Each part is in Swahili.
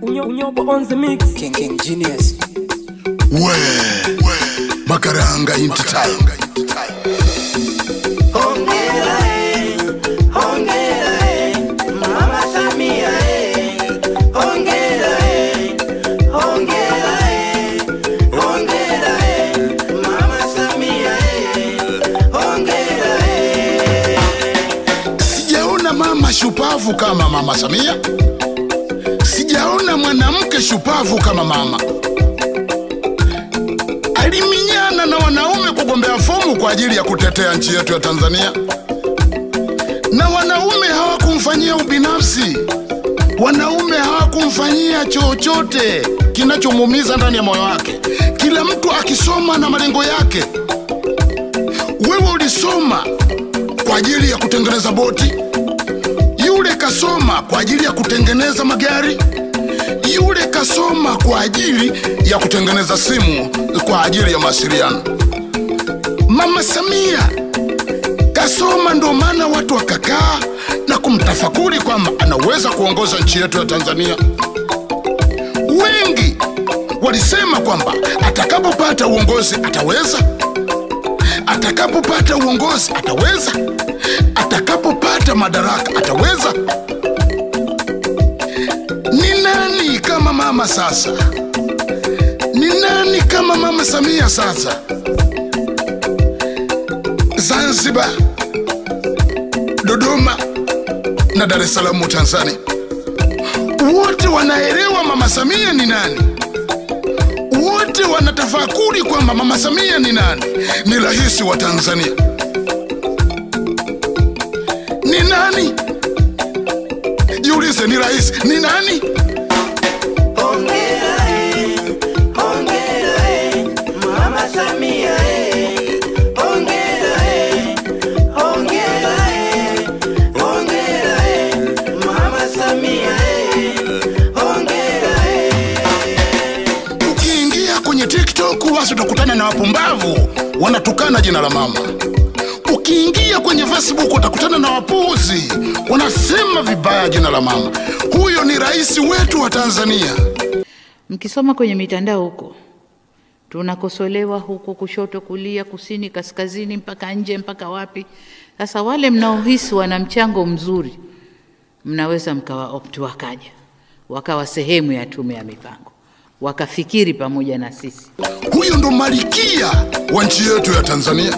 Unyo, unyobo on the mix. King King Genius. we makaranga into time Hongera eh, hongera eh, Mama Samia eh, hongera eh, hongera eh, hongera eh, Mama Samia eh, hongera eh. sijaona mama shupavu kama mama samia sijaona mwanamke shupavu kama mama aliminyana na wanaume kugombea fomu kwa ajili ya kutetea nchi yetu ya tanzania na wanaume hawakumfanyia ubinafsi wanaume hawakumfanyia chochote kinachomuumiza ndani ya moyo wake kila mtu akisoma na malengo yake wewe ulisoma kwa ajili ya kutengeneza boti yule kasoma kwa ajili ya kutengeneza magari yule kasoma kwa ajili ya kutengeneza simu kwa ajili ya mawasiliano mama samia kasoma ndo maana watu wakakaa na kumtafakuri kwamba anaweza kuongoza nchi yetu ya tanzania wengi walisema kwamba atakapopata uongozi ataweza atakapopata uongozi ataweza atakapopata madaraka ataweza ni nani kama mama sasa ni nani kama mama samia sasa zanzibar dodoma na dar es salaam tanzania wote wanaelewa mama samia ni nani wote wanatafakuri kwamba mama samia ni nani ni rais wa tanzania ni nani jiulize ni rais ni nani Hongera eh, hongera eh, Mama Samia eh, hongera eh, hongera eh, hongera eh, Mama Samia eh, hongera eh. ukiingia kwenye tiktok basi utakutana na wapumbavu wanatukana jina la mama ukiingia kwenye facebook utakutana na wapuuzi wanasema vibaya jina la mama huyo ni rais wetu wa tanzania Mkisoma kwenye mitandao huko, tunakosolewa huku kushoto, kulia, kusini, kaskazini, mpaka nje, mpaka wapi. Sasa wale mnaohisi wana mchango mzuri, mnaweza mkawa opt wakaja wakawa sehemu ya tume ya mipango, wakafikiri pamoja na sisi. huyo ndo malikia wa nchi yetu ya tanzania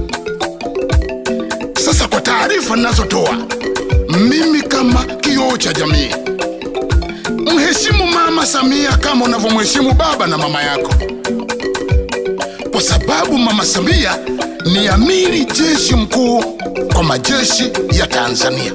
sasa kwa taarifa ninazotoa mimi kama kioo cha jamii mheshimu mama samia kama unavyomheshimu baba na mama yako kwa sababu mama samia ni amiri jeshi mkuu kwa majeshi ya tanzania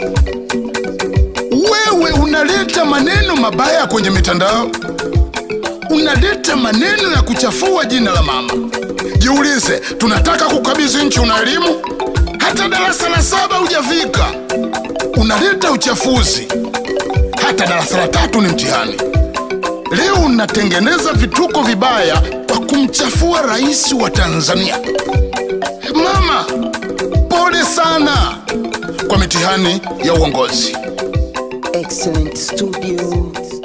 wewe unaleta maneno mabaya kwenye mitandao unaleta maneno ya kuchafua jina la mama jiulize tunataka kukabidhi nchi una elimu hata darasa la saba hujafika unaleta uchafuzi hata darasa la tatu ni mtihani leo unatengeneza vituko vibaya kwa kumchafua rais wa tanzania mama pole sana kwa mitihani ya uongozi Excellent Studio.